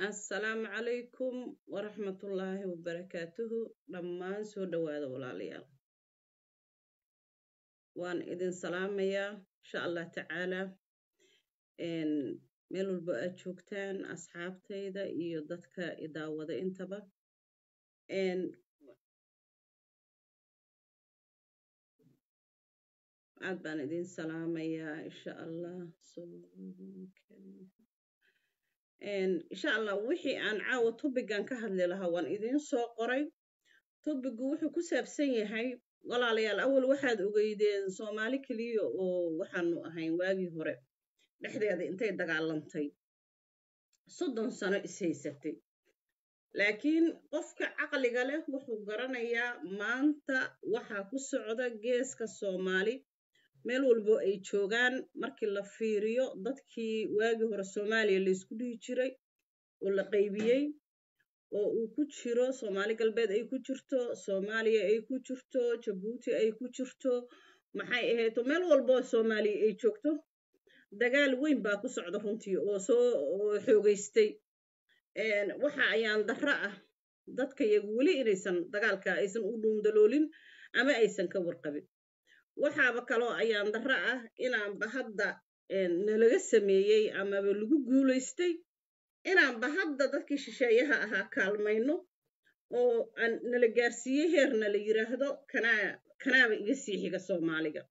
assalaamu calaykum waraxmatullaahi wabarakaatuhu dhammaan soo dhowaada walaalayaal waan idin salaamayaa insha allah tacaala meel walba aad joogtaan asxaabtayda iyo dadka idaawada intaba aad baan idin salaamayaa insha allah insha allah wixii aan caawa tobigan ka hadli lahaa waan idiin soo qoray tobigu wuxuu ku saabsan yahay walaalayaal awal waxaad ogeydeen soomaali keliya oo waxaanu ahayn waagii hore dhexdeeda intay dagaalantay soddon sano ishaysatay laakiin qofka caqliga leh wuxuu garanayaa maanta waxaa ku socda geeska soomaali meel walbo ay joogaan markii la fiiriyo dadkii waagii hore soomaaliya laysku dhihi jiray oo la qaybiyey oo uu ku jiro soomaali galbeed ay ku jirto soomaaliya ay ku jirto jabuuti ay ku jirto maxay ahayto meel walbo soomaaliya ay joogto dagaal weyn baa ku socda runtii oo soo xoogeystay waxa ayaan darro ah dadka yagu weli inaysan dagaalka aysan u dhuundaloolin ama aysan ka warqabin waxaaba kaloo ayaan darro ah inaanba hadda nalaga sameeyey amaba lagu guulaystay inaanba hadda dadkii shisheeyaha ahaa kaalmayno oo aan nala gaarsiiyey heer nala yiraahdo kanaa kanaaba iga sii xiga soomaaliga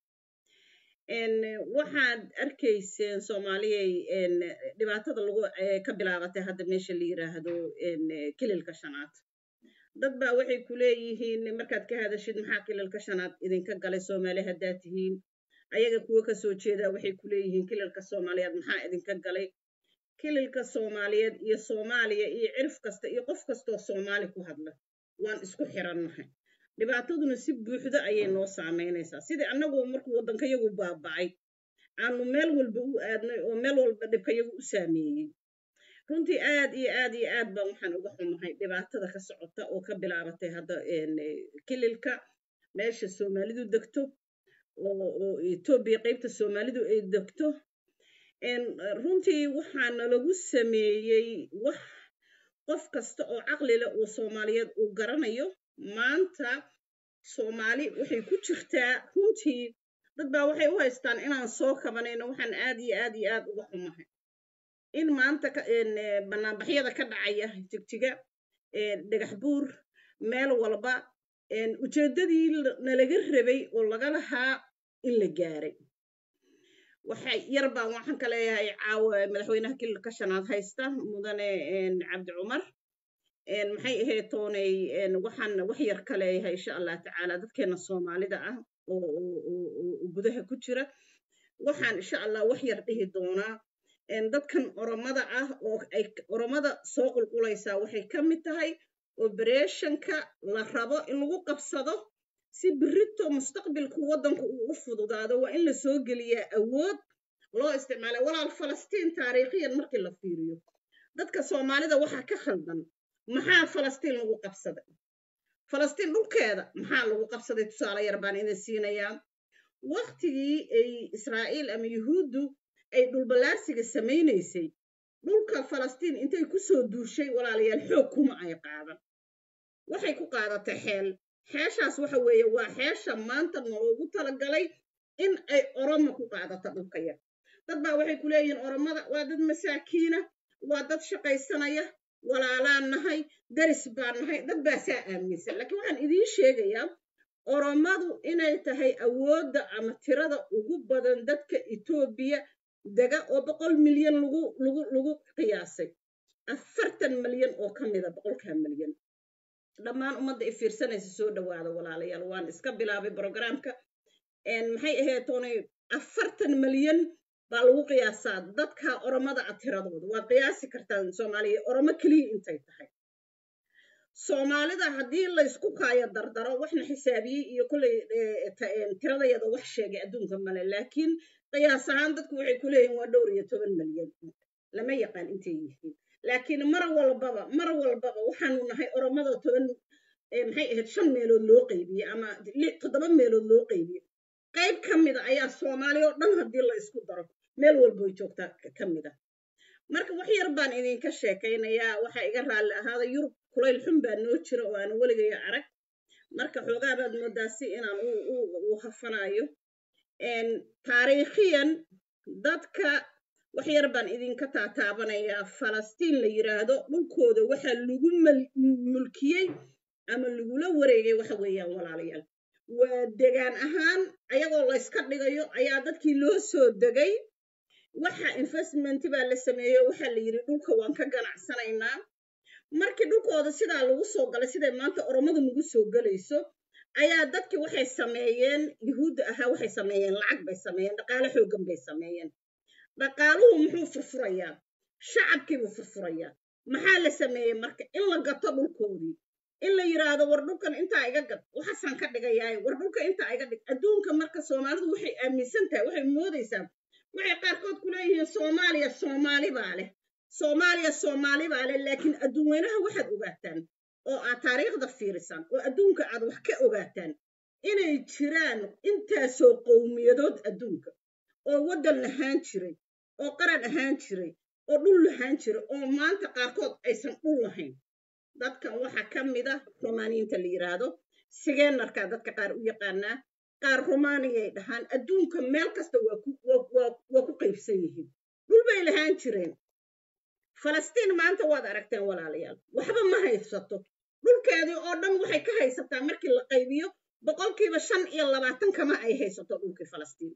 waxaad arkayseen soomaaliyay dhibaatada lagu ka bilaabatay hadda meesha la yiraahdo kililka shanaad dad baa waxay ku leeyihiin markaad ka hadashid maxaa kililka shanaad idinka galay soomaali haddaad tihiin ayaga kuwo kasoo jeedaa waxay ku leeyihiin kililka soomaaliyeed maxaa idinka galay kililka soomaaliyeed iyo soomaaliya iyo cirif kasta iyo qof kastoo soomaali ku hadla waan isku xirannahay dhibaataduna si buuxdo ayay noo saamaynaysaa sidii annagu markuu waddankayagu baaba'ay aanu meel walba u aadnay oo meel walba dhibkayagu u saameeyey runtii aad iyo aad iyo aad baan waxaan uga xumahay dhibaatada ka socota oo ka bilaabatay hadda kililka meesha soomaalidu degto oo etoobiya qaybta soomaalidu ay degto runtii waxaana lagu sameeyey wax qof kasta oo caqli leh oo soomaaliyeed uu garanayo maanta soomaali waxay ku jirtaa runtii dad baa waxay u haystaan inaan soo kabanayno waxaan aad iyo aad iyo aad uga xumahay in maanta banaanbaxyada ka dhacaya jigjiga dhagax buur meel walba ujeeddadii nalaga rabay oo laga lahaa in la gaaray waxay yar baan waxaan ka leeyahay caawa madaxweynaha kililka shanaad haysta mudane cabdi cumar maxay ahayd toonay waxaan wax yar ka leeyahay insha allah tacaala dadkeena soomaalida ah oo gudaha ku jira waxaan insha allah wax yar dhihi doonaa dadkan oromada ah oo ay oromada soo qulqulaysaa waxay ka mid tahay obereshanka la rabo in lagu qabsado si birito mustaqbilku waddanku uu u fududaado waa in la soo geliyaa awood loo isticmaala walaal falastiin taariikhiyan markii la fiiriyo dadka soomaalida waxaa ka khaldan maxaa falastiin lagu qabsaday falastiin dhulkeeda maxaa lagu qabsaday tusaale yar baan idin siinayaa waktigii ay israa'iil ama yuhuuddu ay dhulballaarsiga samaynaysay dhulka falastiin intay ku soo duushay walaalayaal xoog kuma ay qaadan waxay ku qaadatay xeel xeeshaas waxa weeye waa xeesha maanta noogu talagalay in ay oromo ku qaadato dhulka yar dad baa waxay ku leeyihiin oromada waa dad masaakiina waa dad shaqaysanaya walaalaan nahay daris baan nahay dad baa saa aaminsan laakiin waxaan idiin sheegayaa oromadu inay tahay awoodda ama tirada ugu badan dadka etoobiya dega oo boqol milyan lagu lagu lagu qiyaasay afartan milyan oo ka mida boqolkaa milyan dhammaan ummadda i fiirsanaysa soo dhowaada walaalayaal waan iska bilaabay brogramka maxay ahayd toonay afartan milyan baa lagu qiyaasaa dadka oromada a tiradooda waad qiyaasi kartaan soomaaliya oromo keliya intay tahay soomaalida haddii laysku kaayo dardaro waxna xisaabiyey iyo kolley tiradayada wax sheegay adduunka male laakiin qiyaas ahaan dadku waxay ku leeyihin waa dhowr iyo toban milyan lama yaqaan intay yihiin laakiin mar walbaba mar walbaba waxaanu nahay oromada toban maxay ahayd shan meelood loo qaybiyey ama toddoba meelood loo qaybiyey qayb ka mida ayaa soomaaliya oo dhan haddii la isku daro meel walboy joogtaa ka mida marka wax yar baan idinka sheekaynayaa waxaa iga raalli ahaada yurub kulayl xun baa noo jira oo aan weligaya arag marka xoogaa baad moodaa si inaan u hafanayo taariikhiyan dadka wax yar baan idinka taataabanayaa falastiin la yiraahdo dhulkooda waxaa lagu mulkiyey ama lagula wareegay waxa weeyaan walaalayaal waa degaan ahaan ayagoo layska dhigayo ayaa dadkii loo soo degay waxa investment baa la sameeyo waxaa la yidhi dhulka waan ka ganacsanaynaa markii dhulkooda sidaa lagu soo galay siday maanta oromadu nagu soo gelayso ayaa dadkii waxay sameeyeen yuhuudda ahaa waxay sameeyeen lacag bay sameeyeen dhaqaale xooggan bay sameeyeen dhaqaaluhu muxuu furfurayaa shacabkiibuu furfurayaa maxaa la sameeyey marka in la gato dhulkoodii in la yidhaahdo war dhulkan intaa iga gad waxaasaan ka dhigayaaye war dhulka intaa iga dhig adduunka marka soomaalidu waxay aaminsan tahay waxay moodaysaa waxay qaarkood ku leeyihiin soomaaliya soomaali baa leh soomaaliya soomaali baa leh laakiin adduunweynaha waxaad ogaataan oo aad taariikhda fiirisaan oo adduunka aad wax ka ogaataan inay jiraan intaasoo qowmiyadood adduunka oo waddan lahaan jiray oo qaran ahaan jiray oo dhul lahaan jiray oo maanta qaarkood aysan dhul lahayn dadkan waxaa ka mid ah romaaniyiinta la yidhaahdo sigeenarkaa dadka qaar u yaqaanaa qaar romaaniyay dhahaan adduunka meel kasta waa ku qaybsan yihiin dhul bay lahaan jireen falastiin maanta waad aragteen walaalayaal waxba ma haysato dhulkeedii oo dhan waxay ka haysataa markii la qaybiyo boqolkiiba shan iyo labaatan kama ay haysato dhulkii falastiin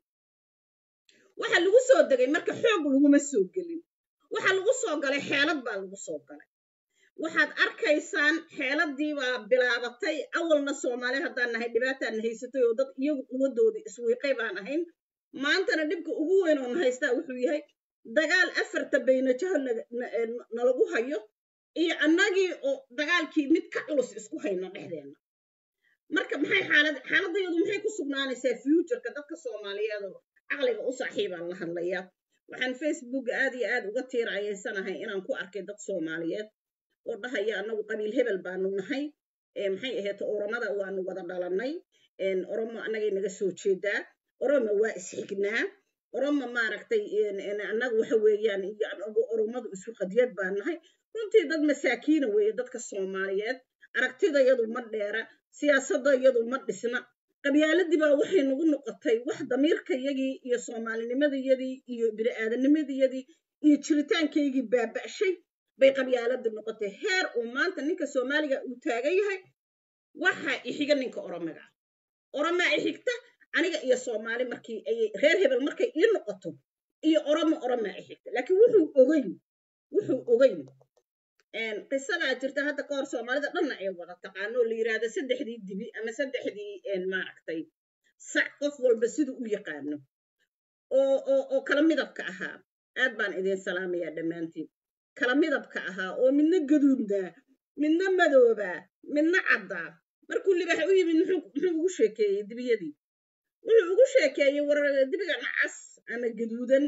waxa lagu soo degay marka xoog laguma soo gelin waxa lagu soo galay xeelad baa lagu soo galay waxaad arkaysaan xeeladii baa bilaabatay awalna soomaali haddaan nahay dhibaataan haysatay oo dad iyagu quwadoodii iswiiqay baan ahayn maantana dhibka ugu weyn oo na haystaa wuxuu yahay dagaal afarta baynajaho nalagu hayo iyo annagii oo dagaalkii mid ka culus isku hayno dhexdeenna marka maxay xaalad xaaladayadu maxay ku sugnaanaysaa futureka dadka soomaaliyeed oo caqliga u saaxiibaan la hadlayaa waxaan facebook aad iyo aad uga tiirayeysanahay inaan ku arkay dad soomaaliyeed oo dhahaya annagu qabiil hebel baanu nahay maxay ahayd oromada waanu wada dhalanay oromo annagay naga soo jeedaa oromo waa isxignaa oromo maaragtay annagu waxa weeyaan iyo anagu oromadu isu qadiyad baan nahay runtii dad masaakiina weeye dadka soomaaliyeed aragtidayadu ma dheera siyaasadayadu ma dhisna qabyaaladii baa waxay nagu noqotay wax damiirkayagii iyo soomaalinimadayadii iyo bini'aadanimadayadii iyo jiritaankaygii baaba'shay bay qabyaaladii noqotay heer uu maanta ninka soomaaliga uu taagan yahay waxa ixiga ninka oromaga oromaa ixigta aniga iyo soomaali markii ay reer hebel markay ii noqoto iyo oromo oromaa ixigta laakiin wuxuu ogeyn wuxuu ogeyn qisadaa jirta hadda ka hor soomaalida dhanna ay wada taqaano oo la yidhaahdo saddexdii dibi ama saddexdii maaragtay sac qof walba siduu u yaqaano oo oo oo kala midabka ahaa aad baan idin salaamayaa dhammaantiin kala midabka ahaa oo midna gaduudnaa midna madoobaa midna caddaa markuu libaax u yimid muxuu ugu sheekeeyey dibiyadii wuxuu ugu sheekeeyey war dibiga nacas ama gaduudan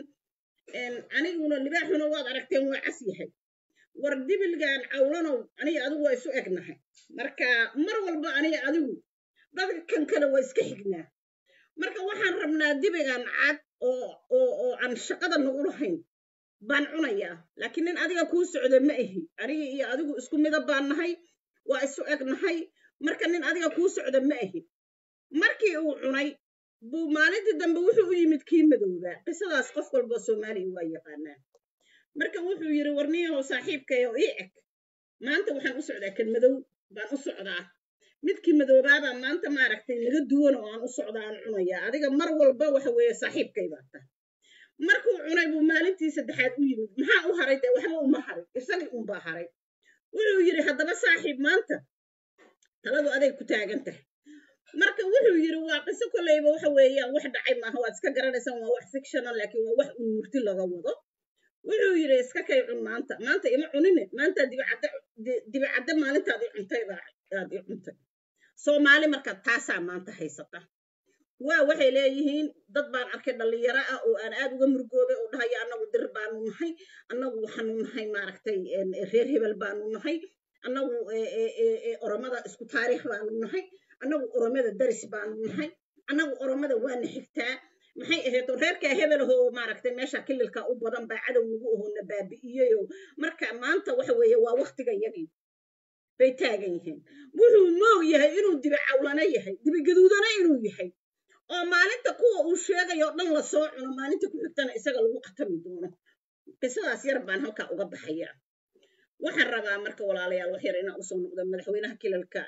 aniguna libaaxuna waad aragteen waa cas yahay war dibilgan cawlanow aniga adigu waa isu egnahay marka mar walba aniga adigu dadka kan kale waa iska xignaa marka waxaan rabnaa dibigan cad oo oo oo aan shaqada nagu lahayn baan cunayaa laakiin nin adiga kuu socda ma ahi aniga iyo adigu isku midab baan nahay waa isu egnahay marka nin adiga kuu socda ma ahi markii uu cunay buu maalintii dambe wuxuu u yimid kii madoobaa qisadaas qof walba soomaaliya waa yaqaanaa marka wuxuu yidhi warniyahow saaxiibkayo ii eg maanta waxaan u socdaa kan madow baan u socdaa midkii madoobaabaa maanta maaragtay naga duwan oo aan u socdaa aan cunayaa adiga mar walba waxa weeye saaxiibkay baa tahay markuu cunay buu maalintii saddexaad u yimid maxaa u haray dee waxba uma harin isagii unbaa haray wuxuu yidhi haddaba saaxiib maanta taladu aday ku taagan tahay marka wuxuu yidhi waa qiso kolleyba waxa weeyaan wax dhacay maaha waad iska garanaysaan waa wax fictional laakiin waa wax un murti laga wado wuxuu yidhi iska kay cun maanta maanta ima cunine maanta dibicadde dibicadde maalintaad i cuntay baad i cuntay soomaali marka taasaa maanta haysata waa waxay leeyihiin dad baan arkay dhallinyaro ah oo aan aad uga murgoobay oo dhahaya annagu dir baanu nahay annagu waxaanu nahay maaragtay reer hebel baanu nahay annagu oromada isku taariikh baanu nahay annagu oromada daris baanu nahay annagu oromada waana xigtaa maxay ahayd oo reerkaa hebelahoo maaragtay meesha kililka u badan baa cadow nagu ahoo na baabi'iyeyoo marka maanta waxa weeye waa waktiga yagii bay taagan yihiin wuxuu moog yahay inuu dibi cawlana yahay dibi gaduudana inuu yahay oo maalinta kuwa uu sheegayo dhan lasoo cuno maalinta ku xigtana isaga lagu qatami doono qisadaas yar baan halkaa uga baxaya waxaan rabaa marka walaalayaal wax yar inaan usoo noqdo madaxweynaha kilalka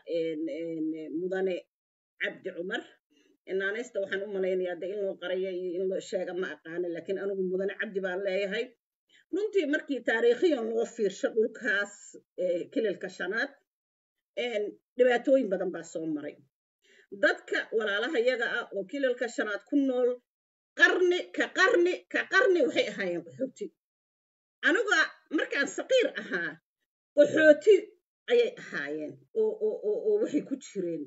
mudane cabdi cumar naanaysta waxaan u malaynayaa de in loo qaraya iyo in loo sheega ma aqaana laakiin anigu mudane cabdi baan leeyahay runtii markii taariikhiyan loo fiirsho dhulkaas kilalka shanaad dhibaatooyin badan baa soo maray dadka walaalaha yaga ah oo kilalka shanaad ku nool qarni ka qarni ka qarni waxay ahaayeen qaxooti aniga markaan saqiir ahaa qaxooti ayay ahaayeen oo waxay ku jireen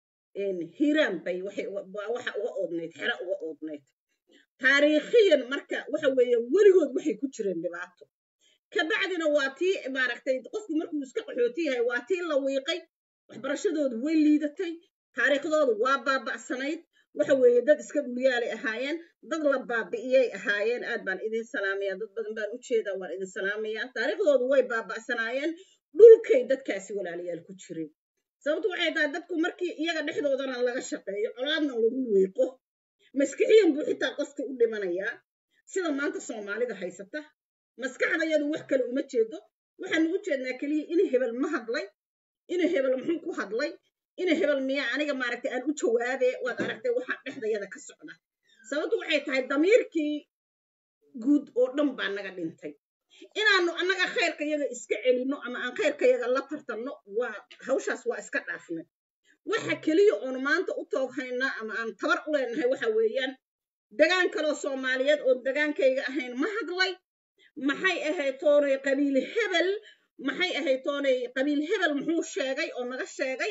hiiraan bay waxa uga oodnayd xero uga oodnayd taariikhiyan marka waxa weeye weligood waxay ku jireen dhibaato kabacdina waa tii maaragtay qofku markuu iska qaxooti yahay waa tii la wiiqay waxbarashadoodu way liidatay taariikhdoodu waa baaba'sanayd waxa weeye dad iska dhulyaalay ahaayeen dad la baabi'iyay ahaayeen aad baan idin salaamaya dad badan baan u jeedaa waan idin salaamaya taariikhdoodu way baaba'sanaayeen dhulkay dadkaasi walaalayaal ku jireen sababtu waxay tahay dadku markii iyaga dhexdoodana laga shaqeeyo colaadna lagu wiiqo maskixiyan buu xitaa qofka u dhimanayaa sida maanta soomaalida haysata maskaxdayadu wax kale uma jeedo waxaanu u jeednaa keliya in hebel ma hadlay in hebel muxuu ku hadlay in hebel miya aniga maaragtay aan u jawaabe waad aragtay waxa dhexdayada ka socda sababtu waxay tahay damiirkii guud oo dhan baa naga dhintay inaanu annaga khayrka yaga iska celinno ama aan khayrka yaga la tartanno waa hawshaas waa iska dhaafnay waxa keliya oonu maanta u tooghaynaa ama aan tabar u leenahay waxa weeyaan degaan kaloo soomaaliyeed oo degaankayga ahayn ma hadlay maxay ahayd toonay qabiil hebel maxay ahayd toonay qabiil hebel muxuu sheegay oo naga sheegay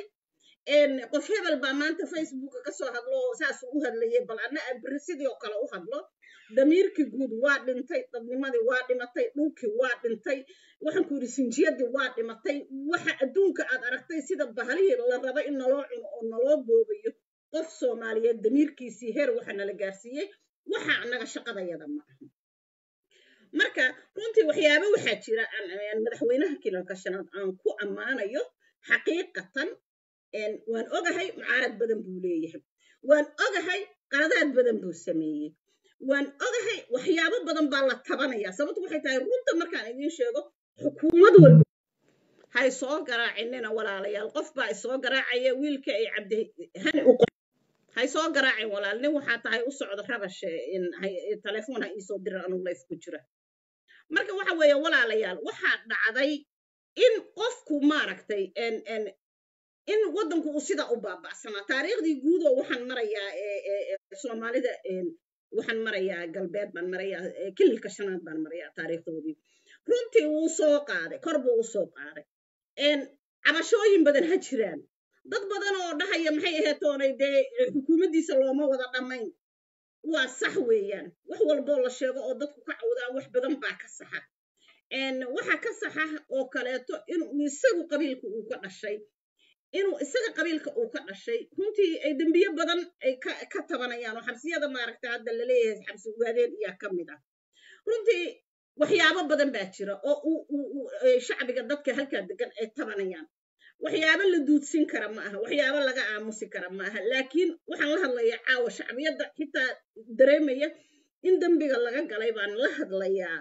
qof hebel baa maanta facebooka kasoo hadlo oo saasuu u hadlayay bal anna aan beri sidii oo kale u hadlo damiirkii guud waa dhintay dadnimadii waa dhimatay dhulkii waa dhintay waxaan ku yidhi sinjiyadii waa dhimatay waxa adduunka aad aragtay sida bahalihii la raba in naloo cuno oo naloo boobayo qof soomaaliyeed damiirkiisii heer waxa nala gaarsiiyey waxa annaga shaqadayada ma aha marka runtii waxyaaba waxaa jira madaxweynaha kilalka shanaad aan ku ammaanayo xaqiiqatan waan ogahay mucaarad badan buu leeyahay waan ogahay qaladaad badan buu sameeyey waan ogahay waxyaabo badan baa la tabanaya sababtu waxay tahay runta markaan idiin sheego xukuumad walba hay soo garaacinina walaalayaal qof baa isoo garaacaya wiilka ay cabdihani u hay soo garaacin walaal nin waxaa tahay u socda rabashe telefoon ha iisoo diran anugu layf ku jira marka waxa weeye walaalayaal waxaa dhacday in qofku maaragtay in waddanku uu sidaa u baaba'sanaa taariikhdii guud oo waxaan marayaa soomaalida waxaan marayaa galbeed baan marayaa kililka shanaad baan marayaa taariikhdoodii runtii wuu soo qaaday kor buu u soo qaaday cabashooyin badan ha jiraan dad badan oo dhahaya maxay ahayd toonay dee xukuumaddiisa looma wada dhammayn waa sax weeyaan wax walboo la sheego oo dadku ka cawdaan wax badan baa ka saxa waxa ka saxa oo kaleeto inuu isagu qabiilka uu ka dhashay inuu isaga qabiilka uu ka dhashay runtii ay dembiye badan ay ka tabanayaan oo xabsiyada maaragta hadda laleeyahay xabsi ugaadeen iyaa ka mid ah runtii waxyaabo badan baa jira oo shacbiga dadka halkaa degan ay tabanayaan waxyaabo la duudsin kara ma aha waxyaabo laga aamusi kara ma aha laakiin waxaan la hadlayaa caawa shacbiyadda xitaa dareemaya in dembiga laga galay baan la hadlayaa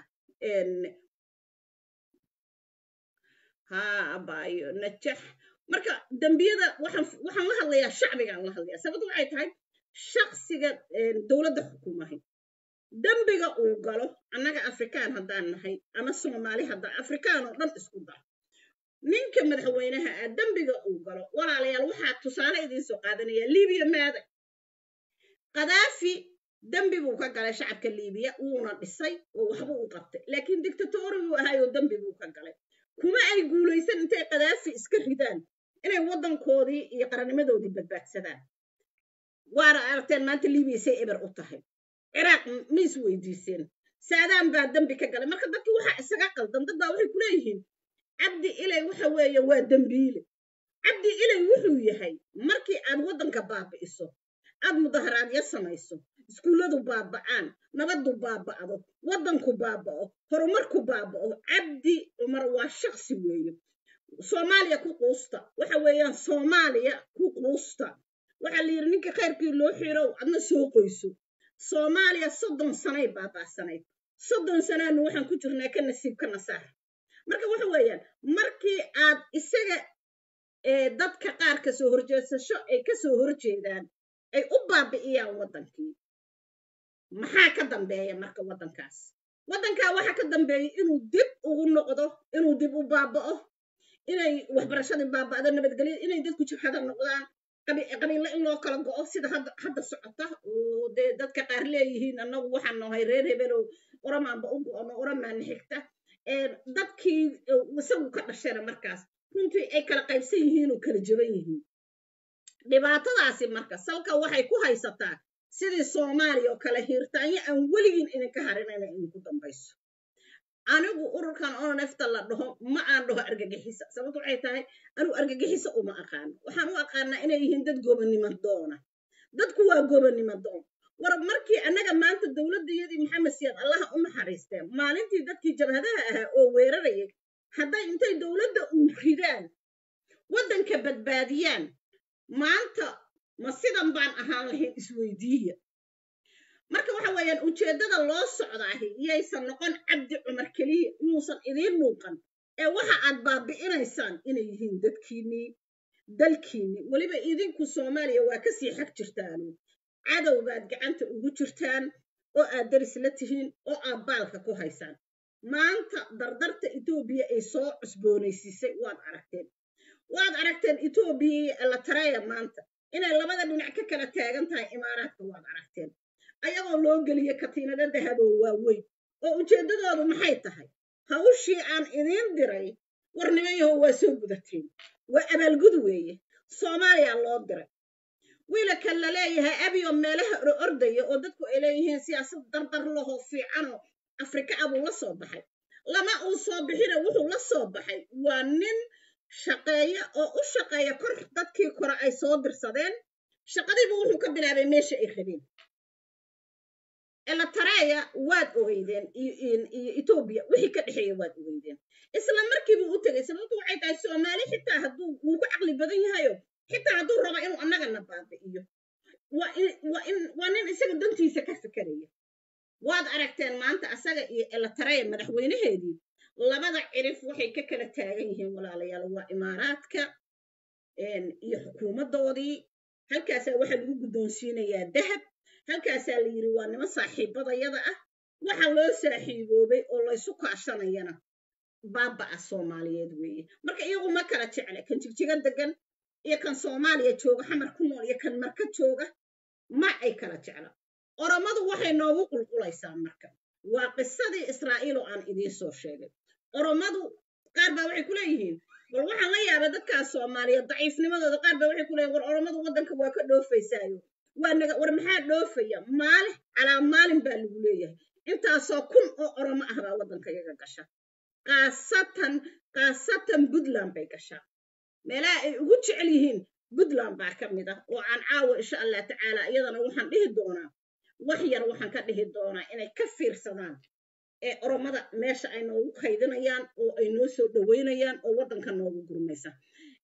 ha abaayo najax marka dembiyada waxaan la hadlayaa shacbigaan la hadlayaa sababto waxay tahay shaksiga dowladda xukuumahay dembiga uu galo annaga afrikaan haddaan nahay ama soomaali haddaan afrikaan oo dhan isku dar ninka madaxweynaha ah dembiga uu galo walaalayaal waxaa tusaale idiin soo qaadanaya libiya maaday kadaafi dembi buu ka galay shacabka libiya wuuna dhisay oo waxba u qabtay laakiin dictatori buu ahaayoo dembi buu ka galay kuma ay guulaysan intay kadaafi iska ridaan inay waddankoodii iyo qarannimadoodii badbaadsadaan waana aragteen maanta libiya say eber u tahay ciraaq ma is weydiiseen saadaan baa dembi ka galay marka dadkii waxaa isaga qaldan dad baa waxay ku leeyihiin cabdi ilay waxa weeye waa dembiile cabdi ilay wuxuu yahay markii aad waddanka baabi'iso aad mudaharaadyo samayso iskuulladu baaba'aan nabaddu baaba'do waddanku baaba'o horumarku baaba'o cabdi cumar waa shaqsi weeye soomaaliya ku quusta waxa weeyaan soomaaliya ku quusta waxaa la yidhi ninka khayrkii loo xirow adna soo qoyso soomaaliya soddon sanay baaba'sanayd soddon sanaanu waxaan ku jirnaa ka nasiib ka nasaar marka waxa weeyaan markii aad isaga dadka qaar ka soo horjeesasho ay ka soo horjeedaan ay u baabi'iyaan waddankii maxaa ka dambeeya marka waddankaas waddankaa waxaa ka dambeeya inuu dib ugu noqdo inuu dib u baaba'o inay waxbarashadii baaba'do nabadgelyo inay dadku jibhada noqdaan qabiilo in loo kala go'o sida hadda socota oo dee dadka qaar leeyihiin annagu waxaan nahay reer hebelow oramaanba u go'ono oramaana xigta dadkii isagu ka dhashayna markaas runtii ay kala qaybsan yihiin oo kala jaban yihiin dhibaatadaasi marka salka waxay ku haysataa sidii soomaaliya oo kale hiirtaanyo aan weligiin idinka harin inay idinku dambayso anigu ururkan oo nefta la dhaho ma aan dhaho argagixisa sababto waxay tahay anigu argagixisa uma aqaano waxaan u aqaanaa inay yihiin dad gobonnimo doona dadku waa gobonnimo doon war markii annaga maanta dowladdayadii maxamed siyaad allaha u naxariisteen maalintii dadkii jabhadaha ahaa oo weerarayay hadday intay dowladda u ridaan waddanka badbaadiyaan maanta ma sidan baan ahaan lahayn isweydiiya marka waxa weeyaan ujeeddada loo socdaahi yaysan noqon cabdi cumar keliya inuusan idiin muuqan ee waxa aad baabi'inaysaan inay yihiin dadkiinnii dalkiinnii weliba idinku soomaaliya waa kasii xag jirtaanu cadow baad gacanta ugu jirtaan oo aad daris la tihiin oo aad baalka ku haysaan maanta dardarta etoobiya ay soo cusboonaysiisay waad aragteen waad aragteen etoobiya iyo elatareya maanta inay labada dhinac ka kala taagan tahay imaaraadka waad aragteen ayagoo loo geliye katiinado dahaboo waaweyn oo ujeeddadoodu maxay tahay hawshii aan idiin diray war nimanyaho waa soo gudateen waa abaalgud weeye soomaaliya loo diray wiilaka la leeyahay abiyo meelaha oro ordaya oo dadku ay leeyihiin siyaasad dardar lahoo fiicanoo afrika abuu la soo baxay lama uu soo bixina wuxuu la soo baxay waa nin shaqeeya oo u shaqeeya kor dadkii kore ay soo dirsadeen shaqadiibu wuxuu ka bilaabay meesha ay rabeen elatareya waad ogeydeen iyo etoobiya wixii ka dhexeeya waad ogeydeen isla markiibuu u tegay sababtu waxay tahay soomaali xitaa hadduu wuu ku caqli badan yahayo xitaa hadduu rabo inuu annagana baabi'iyo waa nin isaga dantiisa ka fikeraya waad aragteen maanta asaga iyo elatareya madaxweynaheedii labada cirif waxay ka kala taagan yihiin walaalayaal waa imaaraadka iyo xukuumaddoodii halkaasaa waxaa lagu guddoonsiinayaa dahab halkaasaa la yidhi waa nimo saaxiibadayada ah waxa loo saaxiiboobay oo laysu kaashanayana baaba'a soomaaliyeed weeye marka iyagu ma kala jecle kan jigjiga degan iyo kan soomaaliya jooga xamar ku nool iyo kan marka jooga ma ay kala jecla oromadu waxay noogu qulqulaysaa marka waa qisadii israa'iil oo aan idiin soo sheegay oromadu qaar baa waxay ku leeyihiin bal waxaan la yaabay dadkaas soomaaliyeed daciifnimadooda qaar baa waxay ku leeyihin war oromadu waddanka waa ka dhoofaysaayo waa naga war maxaa dhoofaya maalin calaa maalin baa lagu leeyahay intaasoo kun oo oromo ah baa waddanka iyaga gasha kaasatan kaasatan puntland bay gashaa meelaha ay ugu jecel yihiin puntland baa ka mid ah oo aan caawa insha allah tacaala iyadana waxaan dhihi doonaa wax yar waxaan ka dhihi doonaa inay ka fiirsadaan ee oromada meesha ay noogu kaydinayaan oo ay noo soo dhoweynayaan oo waddanka noogu gurmaysa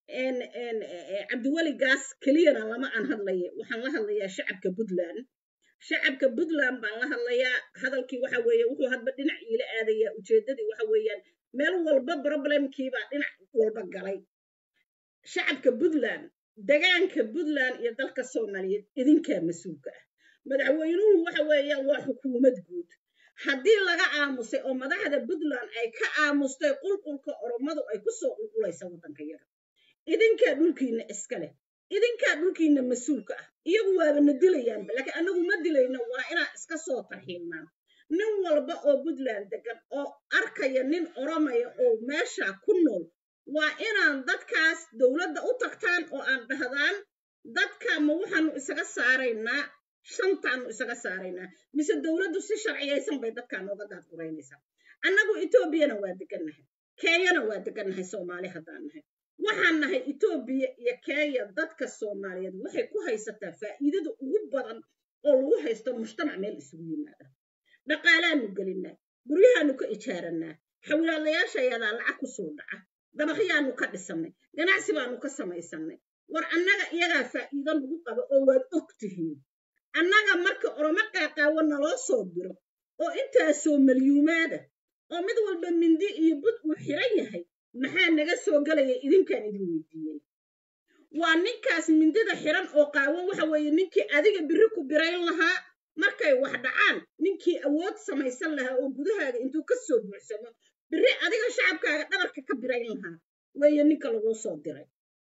cabdiweli gaas keliyana lama aan hadlaya waxaan la hadlayaa shacabka puntland shacabka puntland baan la hadlayaa hadalkii waxa weeye wuxuu hadba dhinac iila aadayaa ujeeddadii waxa weeyaan meel walba problemkiibaa dhinac walba galay shacabka puntland degaanka puntland iyo dalka soomaaliyeed idinkaa mas-uulka ah madaxweynuhu waxa weeyaan waa xukuumad guud haddii laga aamusay oo madaxda puntland ay ka aamustay qulqulka oromadu ay ku soo qulqulaysa waddanka yaga idinkaa dhulkiinna iska leh idinkaa dhulkiinna mas-uulka ah iyagu waaba na dilayaanba laakiin annagu ma dilayno waa inaan iska soo tarxiilnaa nin walba oo puntland degan oo arkaya nin oromaya oo meesha ku nool waa inaan dadkaas dowladda u tagtaan oo aan dhahdaan dadka ma waxaanu isaga saaraynaa shantaanu isaga saaraynaa mise dowladdu si sharciyaysan bay dadkaa nooga daadguraynaysaa annagu etoobiyana waa degannahay kenyana waa degannahay soomaali haddaan nahay waxaan nahay etoobiya iyo kenya dadka soomaaliyeed waxay ku haysataa faa'iidada ugu badan oo lagu haysto mujtamac meel isugu yimaada dhaqaalaanu gelinaa guryahaanu ka ijaaranaa xawilaalayaasha ayadaa lacag ku soo dhaca dabaqyaanu ka dhisannay ganacsi baanu ka samaysannay war annaga iyagaa faa'iido nagu qaba oo waad og tihiin annaga marka oromo qaaqaawo naloo soo diro oo intaasoo malyuumaada oo mid walba mindi iyo bud uu xiran yahay maxaa naga soo gelaya idinkaan idin weydiiyey waa ninkaas mindida xiran oo qaawan waxa weeye ninkii adiga biri ku birayn lahaa markay wax dhacaan ninkii awood samaysan lahaa oo gudahaaga intuu ka soo buuxsamo biri adiga shacabkaaga dhabarka ka birayn lahaa weeye ninka laguu soo diray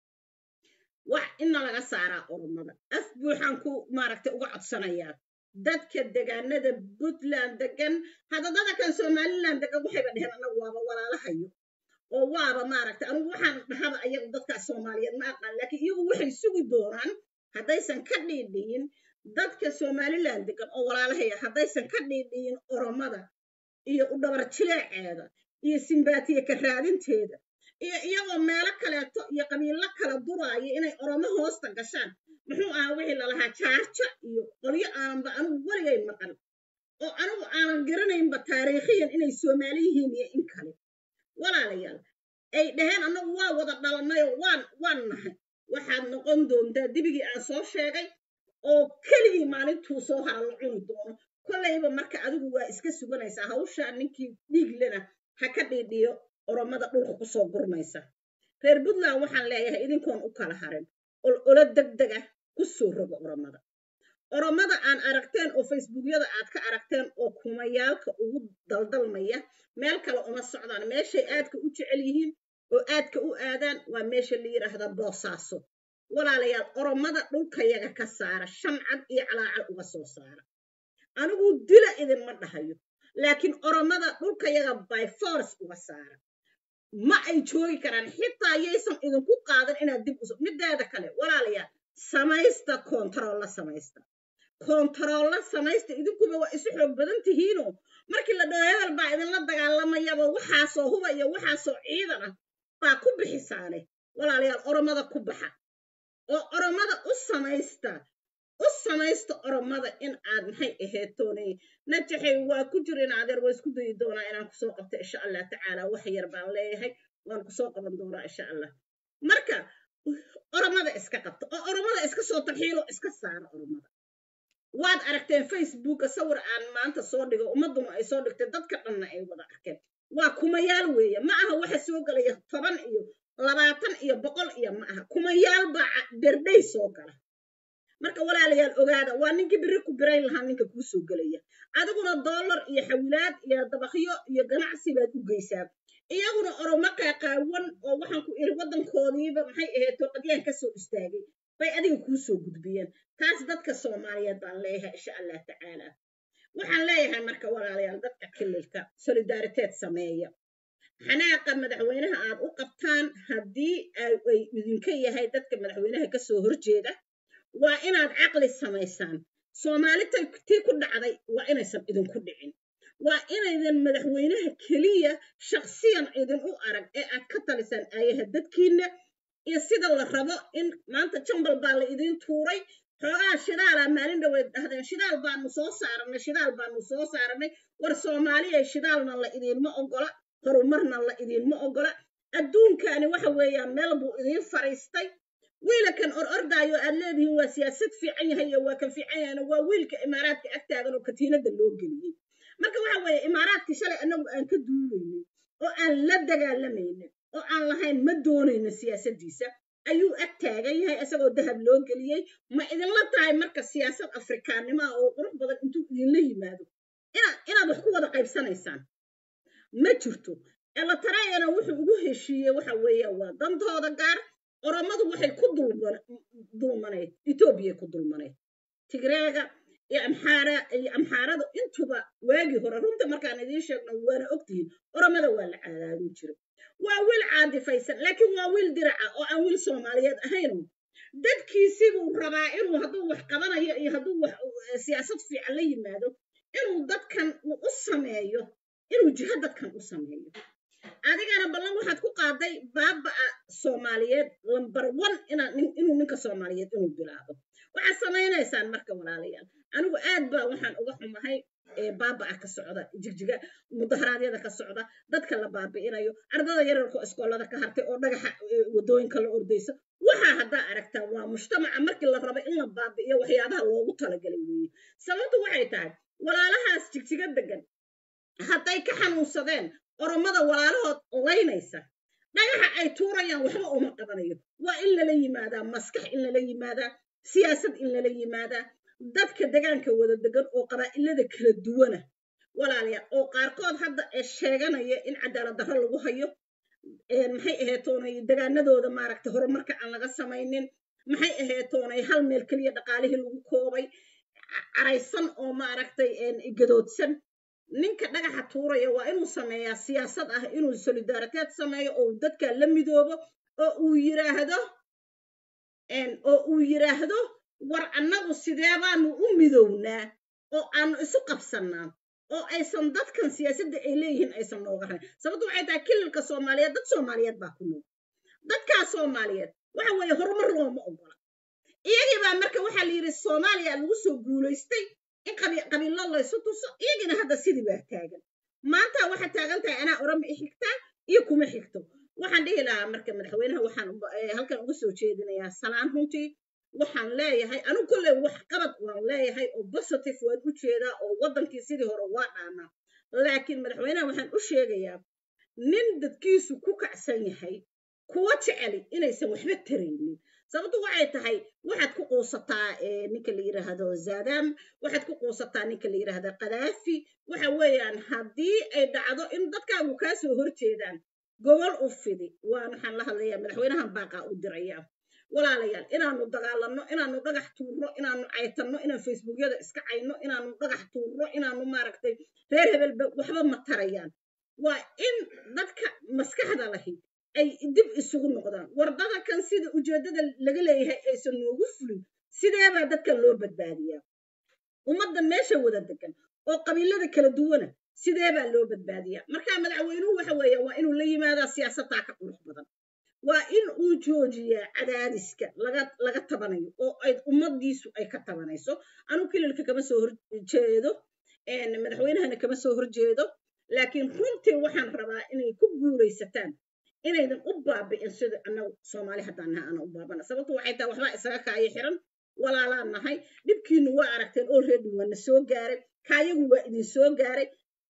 wax inna laga saaraa oromada af buuxaan ku maaragtay uga codsanayaa dadka degaanada puntland degan hadadada kan somaliland degan waxayba dheheen anagu waaba walaalahayo oo waaba maaragtay anigu waxaan dhahaba ayagu dadkaas soomaaliyeed ma aqaan laakiin iyagu waxay sugi doonaan haddaysan ka dhiidhiyin dadka somaliland degan oo walaalahaya haddaysan ka dhiidhiyin oromada iyo u dhabar jileeceeda iyo simbaatiye ka raadinteeda iyo iyagoo meelo kaleeto iyo qabiilo kala duraayo inay oromo hoosta gashaan muxuu ahaa wixii lalahaa jaarja iyo qolyo aananba anigu weligay maqan oo anigu aanan garanaynba taariikhiyan inay soomaali yihiin iyo in kale walaalayaal ay dhaheen annagu waa wada dhalanayoo waan waan nahay waxaad noqon doontaa dibigii aan soo sheegay oo keligii maalintuu soo hara la cuni doono kollayba marka adigu waa iska suganaysaa hawshaa ninkii dhiiglena ha ka dhiidhiyo oromada dhulka kusoo gurmaysa reer puntland waxaan leeyahay idinkoon u kala harin ol olo degdeg ah ku soo rogo oromada oromada aan aragteen oo facebookyada aad ka aragteen oo kumayaalka ugu daldalmaya meel kale uma socdaan meeshay aadka u jecel yihiin oo aadka u aadaan waa meesha la yidhaahda boosaaso walaalayaal oromada dhulkayaga ka saara shan cad iyo calaacal uga soo saara anigu dila idinma dhahayo laakiin oromada dhulkayaga by force uga saara ma ay joogi karaan xitaa yaysan idinku qaadan inaad dib uso mideeda kale walaalayaal samaysta kontarolla samaysta kontarolla samaysta idinkuba waa isu xoog badan tihiinoo markii la dhaho hebel baa idinla dagaalamayaba waxaasoo huba iyo waxaasoo ciidan ah baa ku bixisaane walaalayaal oromada ku baxa oo oromada u samaysta u samaysta oromada in aad maxay aheetoonay najaxay waa ku jira in adeer waa isku dayi doonaa inaan kusoo qabto insha allah tacaala wax yar baan leeyahay waan kusoo qaban doonaa insha allah marka oromada iska qabta oo oromada iska soo tarxiilo iska saara oromada waad aragteen facebooka sawir aan maanta soo dhigo ummaduna ay soo dhigtay dadka dhanna ay wada arkeen waa kumayaal weeye ma aha waxa soo gelaya toban iyo labaatan iyo boqol iyo ma aha kumayaal baa berdhay soo gala marka walaalayaal ogaada waa ninkii biri ku birayn lahaa ninka kuu soo gelaya adiguna dollar iyo xawilaad iyo dabaqyo iyo ganacsi baad u geysaa iyaguna oromo qaaqaawan oo waxaan ku iri waddankoodiiba maxay ahayd toqadyaan ka soo istaagay bay adiga kuu soo gudbiyeen taas dadka soomaaliyeed baan leeyahay insha allah tacaala waxaan leeyahay marka walaalayaal dadka kililka solidariteed sameeya xanaaqa madaxweynaha aad u qabtaan haddii ay idinka yahay dadka madaxweynaha kasoo horjeeda waa inaad caqli samaysaan soomaali tii ku dhacday waa inaysan idinku dhicin waa inaydan madaxweynaha keliya shaksiyan idin u arag ee aad ka talisaan aayaha dadkiinna iyo sida la rabo in maanta jambal baa la idiin tuuray xoogaa shidaalaa maalin dhaweed dhahdeen shidaal baanu soo saaranay shidaal baanu soo saaranay war soomaaliya shidaalna la idiinma ogola horumarna la idiinma ogola adduunkani waxa weeyaan meel buu idiin fariistay wiilakan or ordaayo aad leedihiin waa siyaasad fiican yahay iyo waa kan fiican yahayna waa wiilka imaaraadka agtaagan oo katiinada loo geliyey marka waxa weeye imaaraadkii shalay annagu aan ka duulaynin oo aan la dagaalamaynin oo aan lahayn ma doonayno siyaasaddiisa ayuu ag taagan yahay isagoo dahab loo geliyey ma idinla tahay marka siyaasad afrikaannimo ah oo qurux badan intuu idinla yimaado inaad inaad wax ku wada qaybsanaysaan ma jirto elatarayana wuxuu ugu heshiiyey waxa weeye waa dantooda gaar oromadu waxay ku dulmanayd etoobiyay ku dulmanayd tigreega iyo amxaara iyo amxaaradu intuba waagii hore runta markaan idiin sheegno waana ogtihiin oromada waa la cadaadin jiray waa wiil caadifaysan laakiin waa wiil diraca oo aan wiil soomaaliyeed ahayno dadkiisibuu rabaa inuu hadduu wax qabanayo iyo hadduu wax siyaasad fiican la yimaado inuu dadkan uu u sameeyo inuu jiho dadkan u sameeyo adigana ballan waxaad ku qaaday baaba'a soomaaliyeed lambar one inuu ninka soomaaliyeed inuu bilaabo waxaad samaynaysaan marka walaalayaal anigu aad baa waxaan uga xumahay baaba'a ka socda jigjiga mudaharaadyada ka socda dadka la baabi'inayo ardada yararko iskoolada ka hartay oo dhagaxa wadooyinka la ordaysa waxaa haddaa aragtaa waa mujtamaca markii la raba in la baabi'iyo waxyaabaha loogu talagalay weeye sababtu waxay tahay walaalahaas jigjiga degan hadday ka xanuunsadeen oromada walaalahood laynaysa dhagaxa ay tuurayaan waxba uma qabanayo waa in lala yimaadaa maskax in lala yimaadaa siyaasad in lala yimaadaa dadka degaanka wada degan oo qabaa'ilada kala duwana walaalayaal oo qaarkood hadda ee sheeganaya in cadaalad darro lagu hayo maxay aheetoonay degaanadooda maaragtay horumarka aan laga samaynin maxay aheetoonay hal meel keliya dhaqaalihii lagu koobay caraysan oo maaragtay gadoodsan ninka dhagaxa tuuraya waa inuu sameeyaa siyaasad ah inuu solidariteed sameeyo oo dadka la midoobo oo uu yiraahdo oo uu yiraahdo war annagu sidee baanu u midownaa oo aanu isu qabsannaa oo aysan dadkan siyaasadda ay leeyihiin aysan nooga rayn sababtu waxay tahay kililka soomaaliyeed dad soomaaliyeed baa ku nool dadkaa soomaaliyeed waxa weeye horumar looma ogola iyagii baa marka waxaa la yidhi soomaaliya lagu soo guulaystay in qabiilo laysu tuso iyagina hadda sidii baa taagan maanta waxaa taagan tahay anaa orama i xigtaa iyo kuma xigto waxaan dhihi lahaa marka madaxweynaha waxaan halkan uga soo jeedinayaa salaan runtii waxaan leeyahay anigu kolley wax qabad waan leeyahay oo positive waan u jeedaa oo waddankii sidii hore waa dhaanaa laakiin madaxweynaha waxaan u sheegayaa nin dadkiisu ku kacsan yahay kuwa jeceli inaysan waxba taraynin sababtu waxay tahay waxaad ku quusataa ninka la yidhaahdo zadam waxaad ku quusataa ninka la yidhaahdo kadaafi waxa weeyaan haddii ay dhacdo in dadkaagu kaa soo horjeedaan gobol u fidi waan waxaan la hadlayaa madaxweynahan baaqaa u dirayaa walaalayaal inaanu dagaalanno inaanu dhagax tuurno inaanu caytanno inaan facebookyada iska cayno inaanu dhagax tuurno inaanu maaragtay reer hebelba waxba ma tarayaan waa in dadka maskaxda lahi ay dib isugu noqdaan wardada kan sida ujeeddada laga leeyahay aysan noogu fulin sideebaa dadkan loo badbaadiyaa ummadda meesha wada degan oo qabiilada kala duwana sideebaa loo badbaadiyaa marka madaxweynuhu waxa weeya waa inuu la yimaadaa siyaasadtaa ka qurux badan waa in uu joojiyaa cadaadiska laga laga tabanayo oo ay ummaddiisu ay ka tabanayso anu kililka kama soo horjeedo madaxweynahana kama soo horjeedo laakiin runtii waxaan rabaa inay ku guulaysataan inaydan u baabi'in sida annagu soomaali haddaan nahay ana u baabana sababtu waxay tahay waxbaa isaga kaayo xiran walaalaan nahay dhibkiinu waa aragteen already waana soo gaaray kaayagu waa idin soo gaaray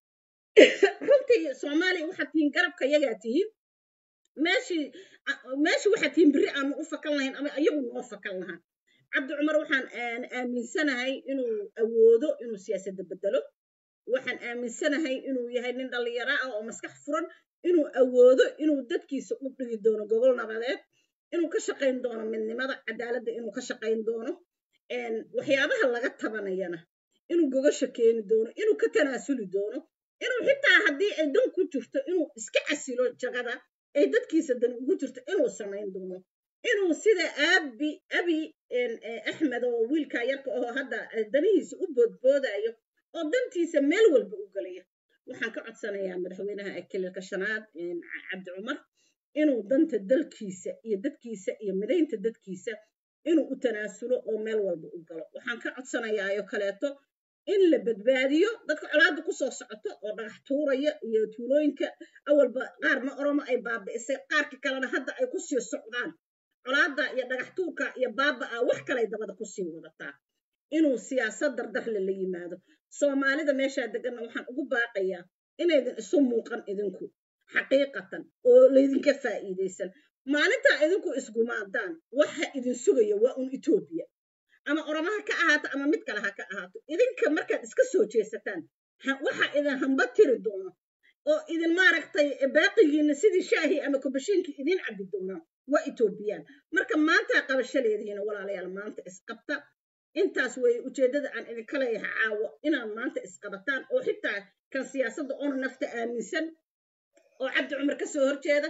runtii soomaaliya waxaad tihiin garabka yagaa tihiin meeshii meeshii waxaad tihiin berri aanu u fakan lahayn ama iyagu noo fakan lahaan cabdi cumar waxaan aaminsanahay inuu awoodo inuu siyaasadda bedelo waxaan aaminsanahay inuu yahay nin dhallinyaro ah oo maskax furan inuu awoodo inuu dadkiisa u dhigi doono gobol nabadeed inuu ka shaqayn doono midnimada cadaaladda inuu ka shaqayn doono waxyaabaha laga tabanayana inuu gogasha keeni doono inuu ka tanaasuli doono inuu xitaa haddii ay dan ku jirto inuu iska casilo jagada ay dadkiisa dan ugu jirto inuu samayn doono inuu sida abi abi axmed oo wiilka yarka oo hadda danihiisa u boodboodayo oo dantiisa meel walba u gelaya waxaan ka codsanayaa madaxweynaha kililka shanaad cabdi cumar inuu danta dalkiisa iyo dadkiisa iyo midaynta dadkiisa inuu u tanaasulo oo meel walba u galo waxaan ka codsanayaayo kaleeto in la badbaadiyo dadka colaadda kusoo socoto oo dhagax tuuraya iyo tuulooyinka awalba qaarna oromo ay baabi'isay qaarka kalena hadda ay kusii socdaan colaadda iyo dhagax tuurka iyo baaba'a wax kalay dabada kusii wadataa inuu siyaasad dardarle la yimaado soomaalida meeshaa deganna waxaan ugu baaqayaa inaydan isu muuqan idinku xaqiiqatan oo laydinka faa'iidaysan maalintaa idinku isgumaadaan waxa idin sugaya waa un etoobiya ama oromaha ka ahaato ama mid kale ha ka ahaato idinka markaad iska soo jeesataan waxa idin hamba tiri doono oo idin maaragtay baaqigiina sidii shaahii ama kubashiinkii idin cabbi doonaa waa etoobiyaan marka maantaa qabasho leedihiina walaalayaal maanta isqabta intaas weeye ujeeddada aan idinka leeyahay caawo inaad maanta isqabataan oo xitaa kan siyaasadda oona nafta aaminsan oo cabdi cumar ka soo horjeeda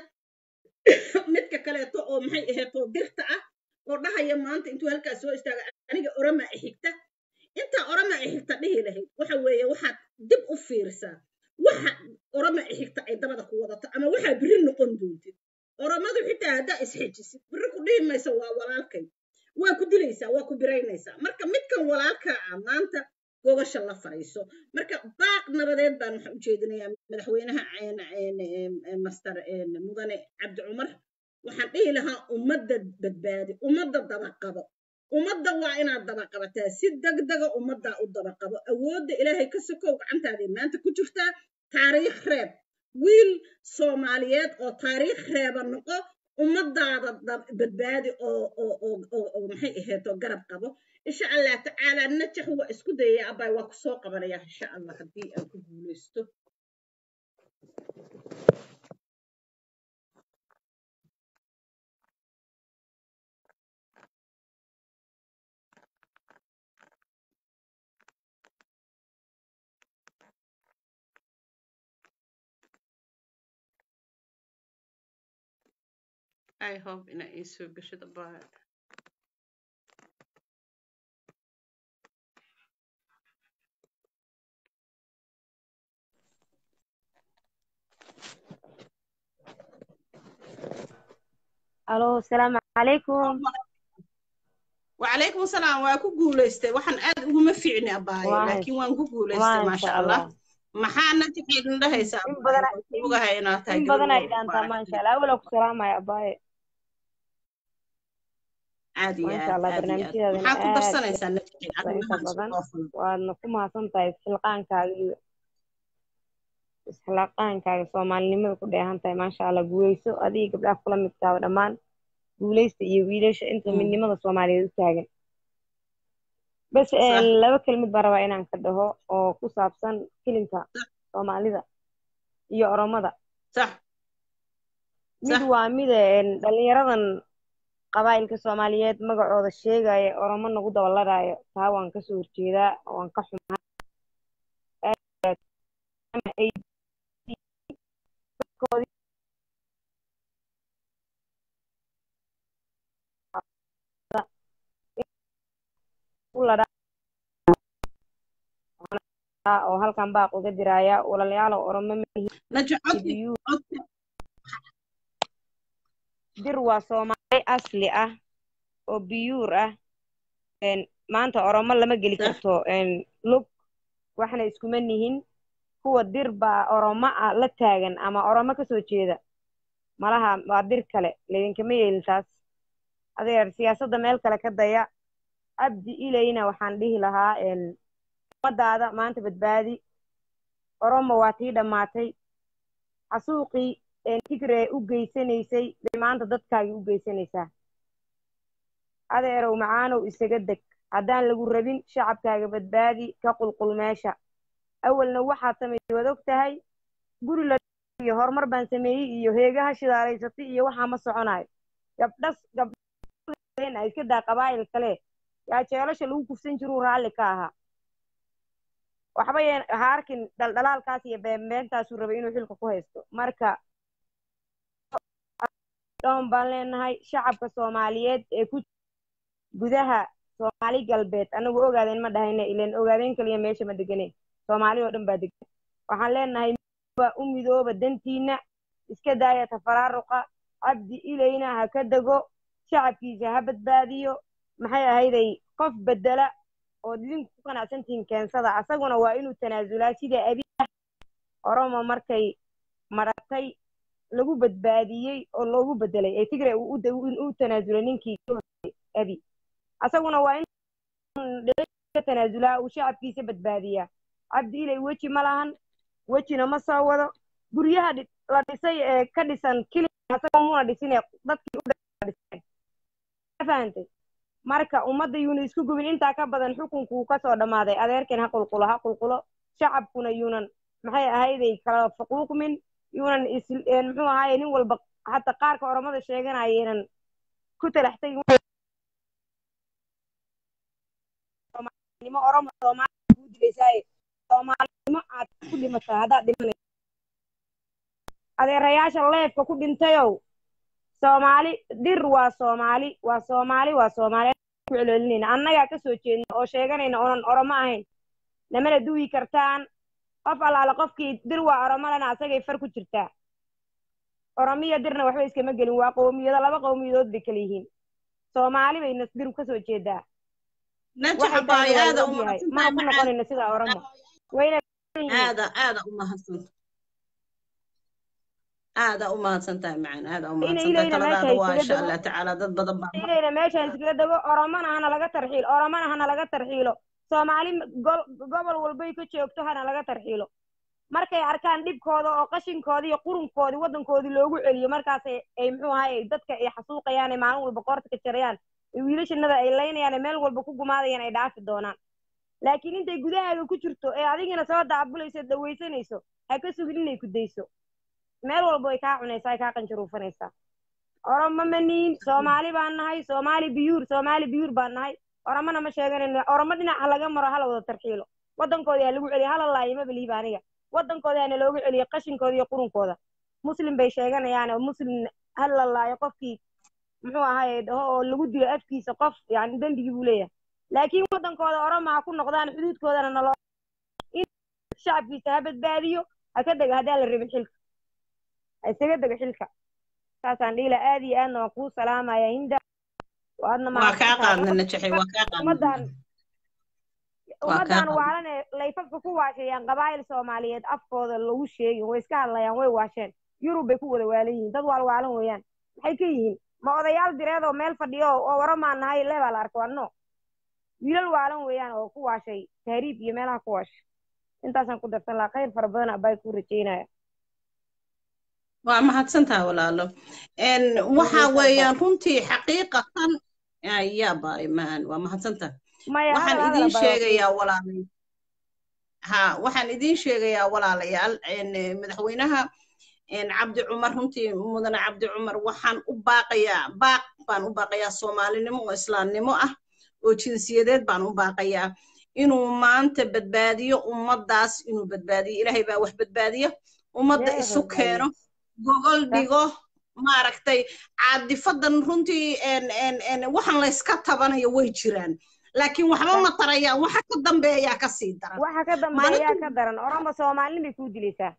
midka kaleeto oo maxay aheetoo dirta ah oo dhahaya maanta intuu halkaas soo istaaga aniga orama i xigta intaa orama i xigta dhihi lahayd waxa weeye waxaad dib u fiirisaa waxa oroma xigta ay dabada ku wadato ama waxaa biri noqon doontid oromadu xitaa haddaa isxejisid biri ku dhihi maysa waa walaalkay waa ku dilaysaa waa ku biraynaysaa marka midkan walaalkaa ah maanta gogasha la fariiso marka baaq nabadeed baan waxaan ujeedinayaa madaxweynaha master mudane cabdi cumar waxaan dhihi lahaa ummadda badbaadi ummadda dabaqabo ummadda waa inaad dabaqabataa si degdega ummaddaa u dabaqabo awoodda ilaahay ka sokow gacantaaday maanta ku jirtaa taariikh reeb wiil soomaaliyeed oo taariikh reeba noqo ummadaada badbaadi oo maxay ahayd oo garab qabo insha allah tacaala najax waa isku dayaya abay waa ku soo qabanaya insha allah haddii aan ku guulaysto I hope ina ii soo gashada baa الو السلام عليكم وعليكم السلام waa ku guulaystay waxaan aad uguma fiicni abaayo laakiin waan ku guulaystay maasha allah maxaa najaxeedin dhahaysaa ogahay inaad tahay in badan ay dhaantaa maasha allah awala ku salaamaya abaaye aad iyo maasha aad allah aad iyo aad barnaamijyadeedana maxaa ku aad darsanaysaa najaxeed inta arrimahan badan soo fulan waadna ku mahadsan tahay isxilqaankaaga iyo isxilqaankaaga soomaalinimada ku dheehan tahay maasha allah guuleyso adiga gabdhaha kula midkaaba dhammaan guuleysta iyo wiilasha inta midnimada soomaaliyeed u taagan bas صح laba kelmid baan rabaa inaan ka dhaho oo ku saabsan filimka soomaalida iyo oromada صح mid صح waa mid een, dhalinyaradan qabaa'ilka soomaaliyeed magacooda sheegaya oromo nagu dabaladaayo taa waan kasoo horjeedaa waan ka xumaa ama ay dadkoodii u ladhaa oo halkan baaq uga diraya walaalayaal oromo najax codki mihibiyuu codki dir waa soomaali asli ah oo biyuur ah een, maanta oromo lama geli صح karto een, lug waxna iskuma nihin kuwa dir baa oromo ah la taagan ama oromo kasoo jeeda malaha waa dir kale laydinkama yeelin taas adeer siyaasadda meel kale ka daya abdi ilayna waxaan dhihi lahaa een, ummadaada maanta badbaadi oromo waa tii dhammaatay xasuuqii een, tigree u geysanaysay bay maanta dadkaagii u geysanaysaa adeerow macaanow isaga deg haddaan lagu rabin shacabkaaga badbaadi ka qulqul meesha awalna waxaad samaysay waad og tahay guri la iyo horumar baan sameeyey iyo heegaha shidaalaysatay iyo waxaa ma soconayo gabdhas gabdheen ay iska daa qabaa'il kale yaa jeelasha lagu kufsan jiruu raalli ka ahaa waxba yeen ha arkin dhaldhalaalkaas iyo beenbeentaasuu rabay inuu xilka ku haysto marka dhoon baan leenahay shacabka soomaaliyeed ee ku gudaha soomaali galbeed anagu ogaadeen ma dhahayne ileen ogaadeen kaliya meesha ma deganeen soomaali oo dhan baa degan waxaan leenahay midooba u midooba dantiina iska daaya tafaraaruqa cabdi ilayna ha ka dego shacabkiisa ha badbaadiyo maxay ahayday qof bedela oo idinku ku qanacsantihiin keensada asaguna waa inuu tanaasulaa sida abi oromo markay maratay lagu badbaadiyey oo loogu bedelay ee tigre uu u da- u tanaasulay ninkii ka horreeyay abi asaguna waa in ka tanaasulaa uu shacabkiisa badbaadiyaa cabdi ilay weji ma lahan wejina ma soo wado guryaha dhi- la dhisay ee ka dhisan kili asagoo muna dhisin ee dadkii u dhiseen ma fahantay marka ummadda yuuna isku gubin intaa ka badan xukunkuu kasoo dhammaaday adeerkan ha qulqulo ha qulqulo shacabkuna yuunan maxay ahayday kala faquuqmin yuunan is een muxuu ahaaye nin walba hata qaarka oromada sheeganayeenan ku talaxtay soomaalinimo oromo soomaali kuu dilaysaaye soomaalinimo aad ku dhimataa haddaad dhimanay adeerayaasha leefka ku dhintayow soomaali dir waa soomaali waa soomaali waa soomaali ku celcelinayna annagaa kasoo jeedna oo sheeganayna oonan oromo ahayn namana duwi kartaan qof allaale qofkii dir waa oromadana asagay far ku jirtaa oromiya dirna waxba iskama gelin waa qowmiyado laba qowmiyadood bay kala yihiin soomaali bayna dir kasoo jeedaa najax waxay tahay abaayo waa aada la u ogyahay mana ku mahadsantahay macaan noqonayno sida oromo wayna aada aada u mahadsanta aada u mahadsantahay macaan aada u ina mahadsantahay ilayna meesha taladaada waa iskaga insha dego allah tacaala dad badan baa ilayna meeshaan iskaga dego oromana hana laga tarxiilo oromana hana laga tarxiilo soomaali gol- gobol walbay ka joogto hana laga tarxiilo markay arkaan dhibkooda oo qashinkoodii iyo qurunkoodii waddankoodii loogu celiyo markaas ay ay muxuu ahaye dadka ay xasuuqayaan ee maalin walba qoorta ka jarayaan ee wiilashanada ay laynayaan ee meel walba ku gumaadayaan ay dhaafi doonaan laakiin intay gudahaaga ku jirto ee adigina soo daabulayso dawaysanayso ha ka sugin inay ku dayso meel walba way kaa cunaysaa ay kaa qanjaruufanaysaa oromo ma nihin soomaali baan nahay soomaali biyuur soomaali biyuur baan nahay oromona ma sheeganayno oromo dhinaca laga maro hala wada tarxiilo waddankoodii ha lagu celiyo hala laayo ma beliiba aniga waddankooda hana looga celiyo qashinkooda iyo qurunkooda muslim bay sheeganayaan oo muslim hala laayo qofkii muxuu ahaye dhaho oo lagu dilo afkiisa qof yani dembigii buu leeyahay laakiin waddankooda oromo ha ku noqdaan xuduudkoodana naloo in shacabkiisa ha badbaadiyo ha ka dega haddaan la rabin xilka ha isaga dega xilka saasaan dhiila aad iyo aadna waan kuu salaamaya hinda waadna waa kaa mahadsantahay qaadna najaxay waa kaa qaadna ummaddan waa kaa ummaddan qaadna waalan ee layfafka ku waashayaan qabaa'il soomaaliyeed afkooda lagu sheegin way iska hadlayaan way waasheen yurub bay ku wada waalan yihiin dad waalwaalan weeyaan maxay ka yihiin ma odayaal direed oo meel fadhiyo oo waramaan nahay le baa la arko anno wiilal waalan weeyaan oo ku waashay tahriib iyo meelaha ku waashay intaasaan ku darsan lahaa khayr fara badan abay ku rajaynaya waa mahadsantaha walaalo n waxa weeyaan runtii xaqiiqatan ayaa baay maan waa mahadsantaha maya waxaan hadal hadal idiin abay waa sheegayaa walaalay ha waxaan idiin sheegayaa walaalayaal n madaxweynaha n cabdi cumar runtii mudane cabdi cumar waxaan u baaqayaa baaq baan u baaqayaa soomaalinimo oo islaamnimo ah oo jinsiyadeed baan u baaqayaa inuu maanta badbaadiyo ummaddaas inuu badbaadiyo ilaahay baa wax badbaadiya ummadda Ilaahay isu badbaadiyo. keeno gogol Sax. dhigo maaragtay caadifadan runtii n n n waxaan layska tabanayo way jiraan laakiin waxba Sax. ma tarayaan waxa ka dambeeyaa kasii daran waxa ka dambeeyaa maalintu ka daran oromo soomaalin bay kuu dilaysaa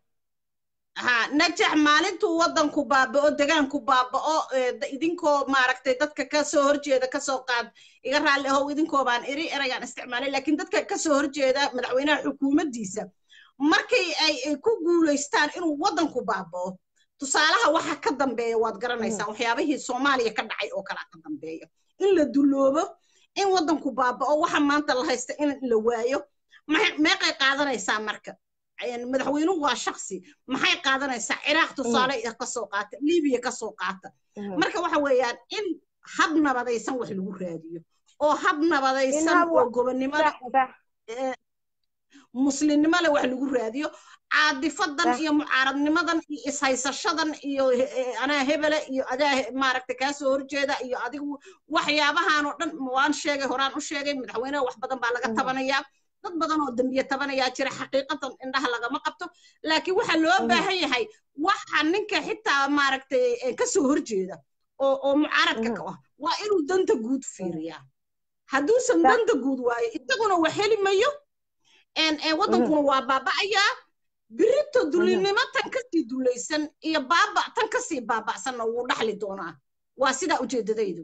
ha najax maalintuu waddanku baaba'o degaanku baaba'o ee, da- idinkoo maaragtay dadka kasoo horjeeda kasoo qaad iga raalli ahow idinkoo baan iri eraygaan isticmaalay laakiin dadka kasoo horjeeda madaxweynaha xukuumaddiisa markay ay ay ku guulaystaan inuu waddanku baaba'o tusaalaha waxa ka dambeeya waad garanaysaan waxyaabihii soomaaliya ka dhacay oo kalaa ka dambeeya in la duloobo in waddanku baaba'o waxa maanta la haysta in la waayo maxay- meeqay qaadanaysaa marka een, madaxweynuhu waa shaksi maxay qaadanaysaa ciraaq tusaale iyo kasoo qaata libiya kasoo qaata marka waxa weeyaan in hab nabadaysan wax lagu raadiyo oo hab nabadaysan hab oo wa- gobonnimada sax sax ee, muslimnimada wax lagu raadiyo caadifadan Sax. iyo mucaaradnimadan iyo ishaysashadan iyo he- ee, anaa hebele iyo adaa he- maaragta kaasoo horjeeda iyo adigu waxyaabahan oo dhan waan sheegay horaan u sheegay madaxweynaha wax badan baa laga Mhm. tabanayaa dad badan oo dembiye tabanayaa jira xaqiiqatan indhaha lagama qabto laakiin waxaa loo Mhm. baahan yahay waxa ninka xitaa maaragtay ee, kasoo horjeeda oo oo mucaaradka Mhm. ka ah waa inuu danta guud fiiriyaa hadduusan Sax. danta guud waayo isaguna wax heli mayo een een waddankuna waa baaba'ayaa birito dulinimo tan kasii dulaysan iyo baaba tan kasii baaba'sanna wuu dhaxli doonaa waa sidaa ujeedadaydu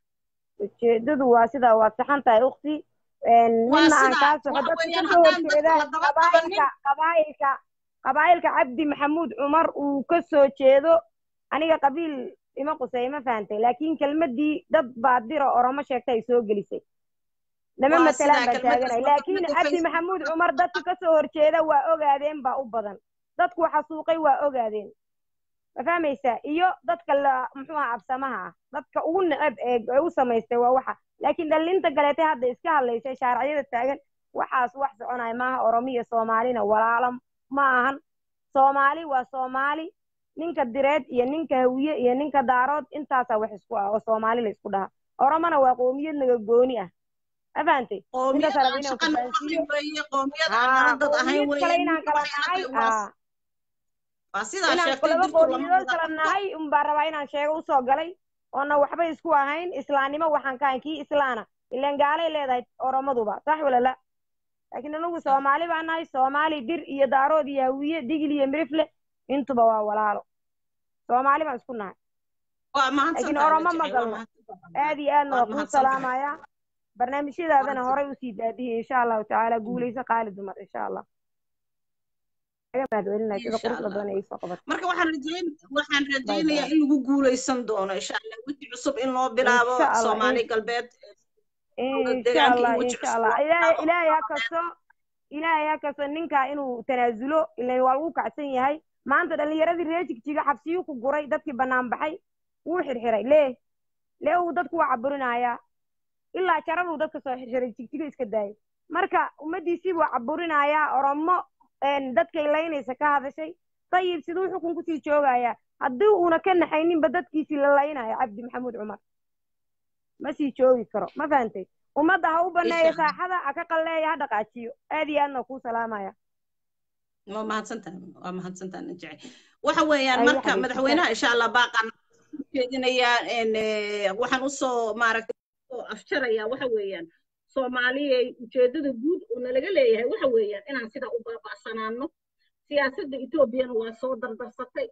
ujeedadu waa sidaa waad saxan tahay ukti Waa midna aan sidaa, kaa soxo waxa dadka weeyaan kasoo haddaan dadka horjeeda la daba qabanin- qabaa'ilka qabaa'ilka qabaa'ilka cabdi maxamuud cumar uu ka soo jeedo aniga qabiil ima qusay ma fahantay laakiin kelmadii dad baa dira oromo sheegta ay soo gelisay lama Waa matalaan sidaa, baan kelmaddaas taaganay waa laakiin kelmadda cabdi Facebook. maxamuud cumar dadka kasoo horjeeda waa ogaadeen baa u badan dadku xasuuqay waa ogaadeen ma fahmaysaa iyo dadka la muxuu aha absamaha ah dadka ugu neceb ee ee u samaystay waa waxa laakiin dhallinta galeetay hadda iska hadlaysay shaaracyada taagan waxaas wax soconaya maaha oromiya soomaalina walaalo ma ahan soomaali waa soomaali ninka direed iyo ninka hawiye iyo ninka daarood intaasaa wax isku ah oo soomaali la isku dhaha oromona waa qoomiyad naga gooni ah ma fahantay qoomiyad Intaas aan rabin inaan shaqa ku nagu fahansiiyo. lahayn weeye qoomiyad aan aa nala dad ahayn qoomiyad kale weeye inaan kala waxay nahay ila tahay waa- aa waa sidaa inaan sheegtay laba dirtu lama qoomiyadod wada kala qabto nahay unbaa rabaa inaan sheego usoo galay oona waxba isku ahayn islaamnimo waxaan ka ahayn kii islaana ilaan gaalay leedahay oromaduba sax wala la laakiin anagu soomaali baan nahay soomaali dir iyo daarood iyo hawiye digil iyo mirifle intuba waa walaalo soomaali baan isku nahay waa mahadsan laakiin tahay oromo ma Najacay, waa galno mahadsan tahay. aad iyo aadna Waad waa kuu mahadsan tahay. salaamayaa barnaamijyadaadana horay usii daadihi insha allahu tacaala guuleyso qaali dumar insha allah aga mahadcelinaya sida Insha quruxda Allah. badan ay soo qabatay marka waxaan rajayn waxaan rajaynayaa bye. in lagu guuleysan doono insha allah weji cusub in loo bilaabo Insha Allah, soomaali in- galbeed insha deegaanka allah in weji insha cusub allah loo ilaahay bilaabo ilaahay ha kasto ilaahay ha kasto ninkaa inuu tanaasulo ilan waa lagu kacsan yahay maanta dhallinyaradii reer jigjiga xabsiyuu ku guray dadkii bannaan baxay wuu xirxiray lee lee uu dadku waa caburinayaa ilaa jararuu dadka soo xirxiray jigjiga iska daayay marka ummaddiisii buu caburinayaa oromo een, dadkay laynaysa ka hadashay dayib siduu xukun kusii joogayaa haddii uuna ka naxayninba dadkiisii la laynaya cabdi maxamuud cumar ma sii joogi karo ma fahantay ummadda ha u baneeyo Insha Allah. saaxada ha ka qalleeya ha dhaqaajiyo aad iyo aadna kuu salaamaya waa mahadsantahay waa mahadsantahay najacay waxa weeyaan Ay, marka xabiibti, madaxweynaha insha allah baaqan jeedinayaa en, eh, waxaan usoo maaragtay usoo afjarayaa waxa weeyaan soomaaliyay ujeedada guud oo nalaga leeyahay waxa weeyaan inaan sidaa u baaba'sanaano siyaasadda etoobiyana waa soo dardarsatay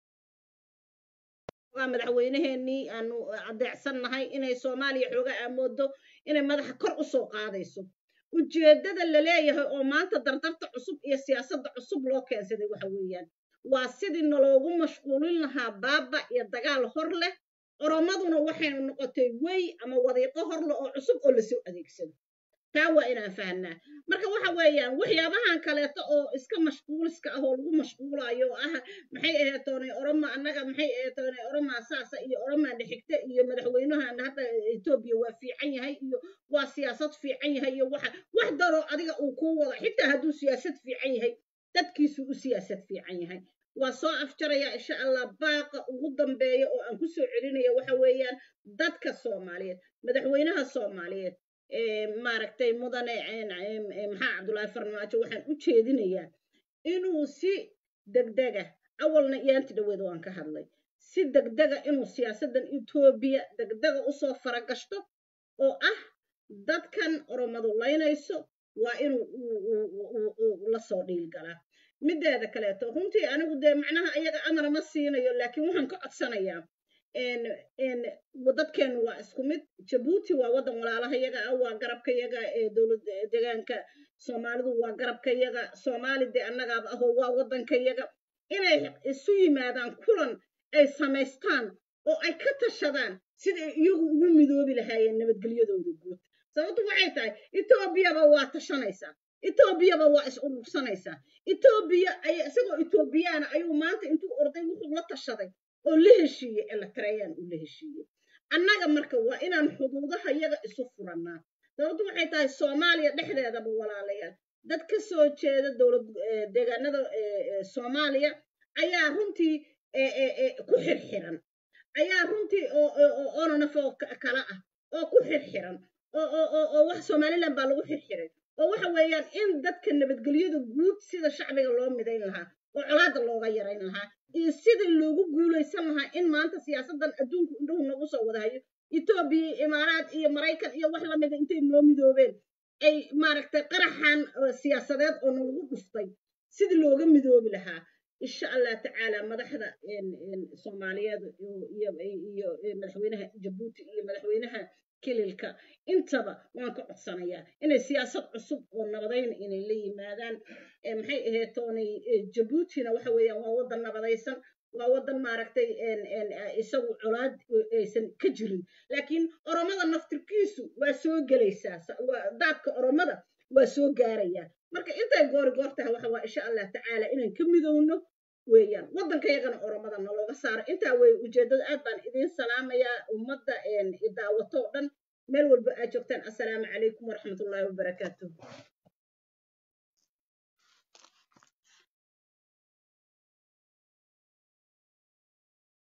waa madaxweyneheenii aanu adeecsannahay inay soomaaliya xooga aamoodo inay madaxa kor u soo qaadayso ujeeddada la leeyahay oo maanta dardarta cusub iyo siyaasadda cusub loo keensaday waxa weeyaan waa sidii naloogu mashquulin lahaa baaba iyo dagaal hor leh oromaduna waxay noqotay wey ama wadiiqo hor leh oo cusub oo lasoo adeegsado taa waa inaan fahnaa marka waxa weeyaan waxyaabahan kaleeto oo iska mashquuliska ah oo lagu mashquulayo oo ah maxay aheetoonay oroma annaga maxay aheetoonay oromaa saasa iyo oromaa dhexigta iyo madaxweynahan hadda etoobiya waa fiican yahay iyo waa siyaasad fiican yahay iyo waxa wax daroo adiga uu kuu wado xitaa hadduu siyaasad fiican yahay dadkiisuu u siyaasad fiican yahay waa soo afjaraya insha allah baaqa ugu dambeeya oo aan ku soo celinaya waxa weeyaan dadka soomaaliyeed madaxweynaha soomaaliyeed ee maaragtay mudane een, een, een, maxaa cabdullaahi farmaajo waxaan u jeedinayaa inuu si degdega awalna iyaanti dhaweed waan ka hadlay si degdega inuu siyaasaddan etoobiya degdega usoo faragashto oo ah dadkan oromadu laynayso waa inuu uu- uu- uu- uu la soo dhiilgalaa mideeda kaleeto runtii anigu dee macnaha ayaga amar ma siinayo laakiin waxaan ka codsanayaa een een dadkeenu waa isku mid jabuuti waa waddan walaalaha yaga ah waa garabka yaga ee dowlad deegaanka soomaalidu waa garabka yaga soomaali dee annagaaba ahoo waa waddanka yaga inay isu yimaadaan kulan ay samaystaan oo ay ka tashadaan sida ay iyagu ugu midoobi lahaayeen nabadgelyadooda guud sababtu waxay tahay etoobiyaba waa tashanaysaa etoobiyaba waa is urursanaysaa etoobiya ay isagoo etoobiyaana ayuu maanta intuu orday wuxuu la tashaday oo la heshiiyey eletreyaan uu la heshiiyey annaga marka waa inaan xuduudaha yaga isu furannaa sababtu waxay tahay soomaaliya dhexdeedaba walaalayaal dad ka soo jeeda dowlad eh, deegaanada eh, eh, soomaaliya ayaa runtii eh, eh, eh, ku xirxiran ayaa runtii oo oo- oo onanaf oo ka- kala ah oo ku xirxiran oo oo oo oo wax somaliland baa lagu xirxiray oo waxa weeyaan in dadka nabadgelyada guud sida shacbiga loo midayn lahaa oo colaada looga yarayn lahaa iyo sida loogu guulaysan lahaa in maanta siyaasadan adduunku indhuhu nagu soo wadahayo etoobiya iyo imaaraad iyo maraykan iyo wax lamida intay noo midoobeen ay maaragtay qaraxan eh, siyaasadeed oo nalagu dhuftay sidii looga midoobi lahaa insha allah tacaala madaxda een- een soomaaliyeed iyo- iyo iyo iyo madaxweynaha jabuuti iyo madaxweynaha kililka intaba waan ka codsanayaa inay siyaasad cusub oo nabadayna inay la yimaadaan ee maxay ahayd toonay ee jabuutina waxa weeyaan waa waddan nabadaysan waa waddan maaragtay een- een, eh, isagu colaad eh, aysan ka jirin laakiin oromada naftirkiisu waa soo gelaysaa sa- waa- daadka oromada waa soo gaarayaa marka intay goori goor tahay waxa waa insha allah tacaala inaan ka midowno weeyaan waddanka yagana oromada nalooga saaro intaa wey ujeeddada aad baan idiin salaamayaa ummadda een, i daawato oo dhan meel walba aad joogtaan assalaamu calaykum waraxmatullaahi wabarakaatuh